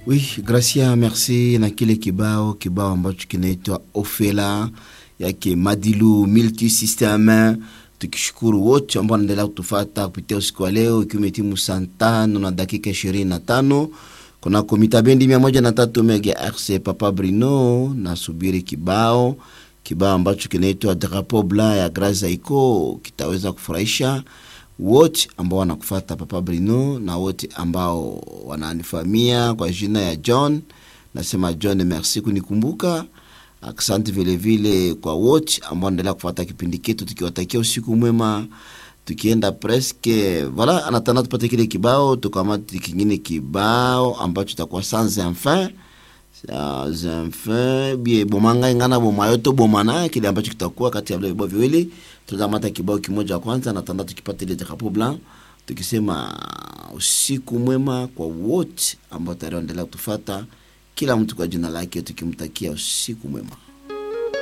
Oui, Gracia, merci na kile kibao kibao ambacho kinaitwa Ofela yake Madilu Multi System. Tukishukuru wote ambao wanaendelea kutufata kupitia usiku wa leo, ikiwa imetimu saa tano na dakika ishirini na tano kunako mita bendi mia moja na tatu megahertz. Papa Brino nasubiri kibao kibao ambacho kinaitwa Drapeau Blanc ya Grace Iko kitaweza kufurahisha wote ambao wanakufata Papa Brino na wote ambao wananifahamia kwa jina ya John. Nasema John, merci kunikumbuka. Asante vile vile kwa wote ambao wanaendelea kufuata kipindi chetu, tukiwatakia usiku mwema, tukienda preske voilà, anatana tupate kile kibao, tukamati kingine kibao ambacho itakuwa sans enfin sans enfin bie bomanga ingana bomayo to bomana, kile ambacho kitakuwa kati ya vile vibao viwili. Tutamata kibao kimoja kwanza, natanda tukipata ile Drapeau Blanc, tukisema usiku mwema kwa wote ambao tayari wanaendelea kutufata, kila mtu kwa jina lake, tukimtakia usiku mwema.